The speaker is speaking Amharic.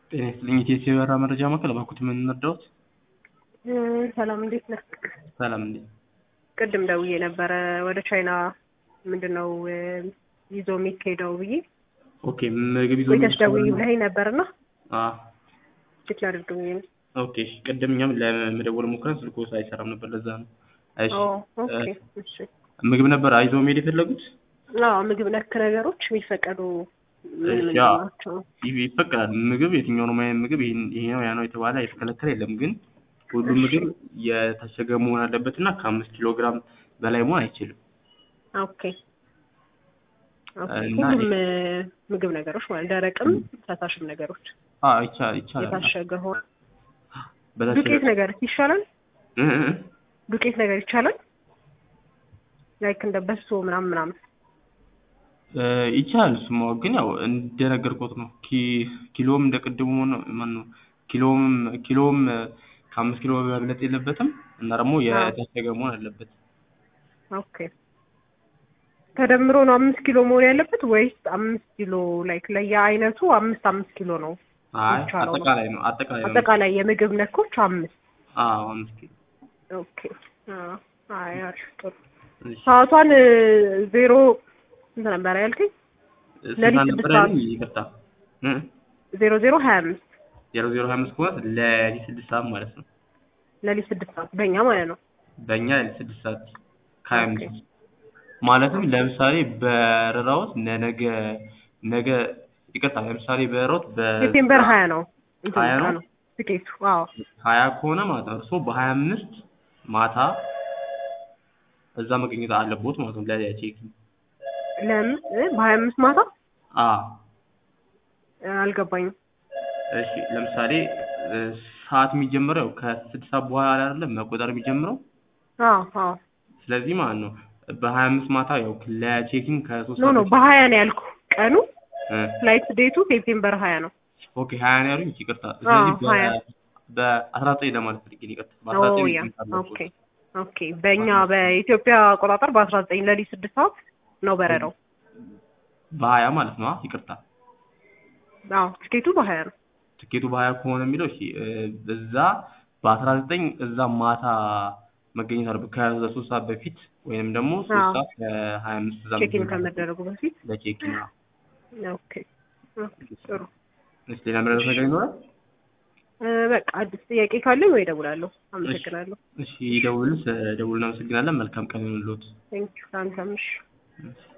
ጤና ይስጥልኝ የኢትዮ የበረራ መረጃ ማዕከል እባክዎት ምን እንርዳዎት? ሰላም እንዴት ነህ? ሰላም እንዴ ቅድም ደውዬ ነበረ ወደ ቻይና ምንድን ነው ይዞ የሚካሄደው ብዬ ኦኬ ምግብ ይዞ ወይተሽ ደውዬ ብለኸኝ ነበርና አ ቼክ ላድርግ ብዬ ነው። ኦኬ እሺ ቅድም እኛም ለመደወል ሞክረን ስልኩ አይሰራም ነበር ለዛ ነው። እሺ ኦ ኦኬ እሺ ምግብ ነበር አይዘው መሄድ የፈለጉት? አዎ ምግብ ነክ ነገሮች የሚፈቀዱ ምን እሺ ምንድን አዎ ናቸው? ይ- ይፈቀዳል ምግብ የትኛውንም አይነት ምግብ ይሄን ይሄ ነው ያ ነው የተባለ የተከለከለ የለም ግን ሁሉም ምግብ የታሸገ መሆን አለበት እና ከአምስት ኪሎ ግራም በላይ መሆን አይችልም። ኦኬ ኦኬ እና ሁሉም ምግብ ነገሮች ማለት ደረቅም ፈሳሽም ነገሮች አዎ ይቻ- ይቻላል የታሸገ ሆነ በታሸገ ዱቄት ነገር ይሻላል? እ እ እ ዱቄት ነገር ይቻላል? ላይክ እንደ በሶ ምናምን ምናምን እ ይቻላል እሱማ ግን ያው እንደነገርኩት ነው ኪ- ኪሎም እንደ ቅድሙ ነው ማነው ኪሎም ኪሎም ከአምስት ኪሎ መብለጥ የለበትም እና ደግሞ የታሸገ መሆን አለበት። ኦኬ ተደምሮ ነው አምስት ኪሎ መሆን ያለበት ወይስ አምስት ኪሎ ላይክ ለየአይነቱ አምስት አምስት ኪሎ ነው? አይ ይቻላል ነው። አጠቃላይ ነው አጠቃላይ ነው። አጠቃላይ የምግብ ነኮች አምስት አዎ አምስት ኪሎ ኦኬ አዎ አይ አሪፍ ጥሩ እሺ። ሰዓቷን እ፣ ዜሮ ስንት ነበር ያልከኝ? ስንት ለሊት ሰዓት ስድስት ነበር ሰዓት። ያለኝ? ይቅርታ እ ዜሮ ዜሮ ሀያ አምስት ዜሮ ዜሮ ሀያ አምስት ከሆነ ለሊት ስድስት ሰዓት ማለት ነው። ለሊት ስድስት ሰዓት በእኛ ማለት ነው። በእኛ ለሊት ስድስት ሰዓት ከሀያ ኦኬ አምስት ማለትም ለምሳሌ በረራዎት ለነገ ነገ ይቅርታ ለምሳሌ በረራዎት በ ሴፕቴምበር ሀያ ነው እንትን ሀያ ነው? ቀኑ ትኬቱ። አዎ ሀያ ከሆነ ማለት ነው እርስዎ በሀያ አምስት ማታ እዛ መገኘት አለቦት ማለት ነው ለቼክ ለምን እ፣ በሀያ አምስት ማታ አ እ፣ አልገባኝም። እሺ ለምሳሌ እ፣ ሰዓት የሚጀምረው ያው ከስድስት ሰዓት በኋላ አይደለም መቆጠር የሚጀምረው አዎ አዎ ስለዚህ ማለት ነው በሀያ አምስት ማታ ያው ለቼኪንግ ከሶስት ኖ ኖ በፊት- በሀያ ነው ያልኩ ቀኑ እ፣ ፍላይት ዴቱ ሴፕቴምበር ሀያ ነው። ኦኬ ሀያ ነው ያሉኝ ይቅርታ ስለዚህ አዎ፣ ሀያ። በአስራ ዘጠኝ ለማለት ፈልጌ ነው ይቅርታ ኦ በአስራ ዘጠኝ ያ መገኘት አለቦት ኦኬ ኦኬ በእኛ በኢትዮጵያ አቆጣጠር በአስራ ዘጠኝ ለሊት ስድስት ሰዓት ነው በረራው። በሀያ ማለት ነው አ ይቅርታ አዎ ትኬቱ በሀያ ነው። ትኬቱ በሀያ ከሆነ የሚለው እሺ እ፣ እዛ በአስራ ዘጠኝ እዛ ማታ መገኘት አለበት ከሶስት ሰዓት በፊት ወይንም ደግሞ ሶስት አዎ። ሰዓት ከሀያ አምስት እዛ ቼኪን መገኘት አለበት ከመደረጉ በፊት ለቼኪንግ ኦኬ ኦኬ፣ ጥሩ እሺ ሌላ ምረጥ ነገር ይኖራል እ፣ በቃ አዲስ ጥያቄ ካለኝ ወይ እደውላለሁ። አመሰግናለሁ። እሺ ይደውሉ ስለደውሉ እናመሰግናለን መልካም ቀን ይሁንልዎት ቴንኪው። አንተም እሺ። እሺ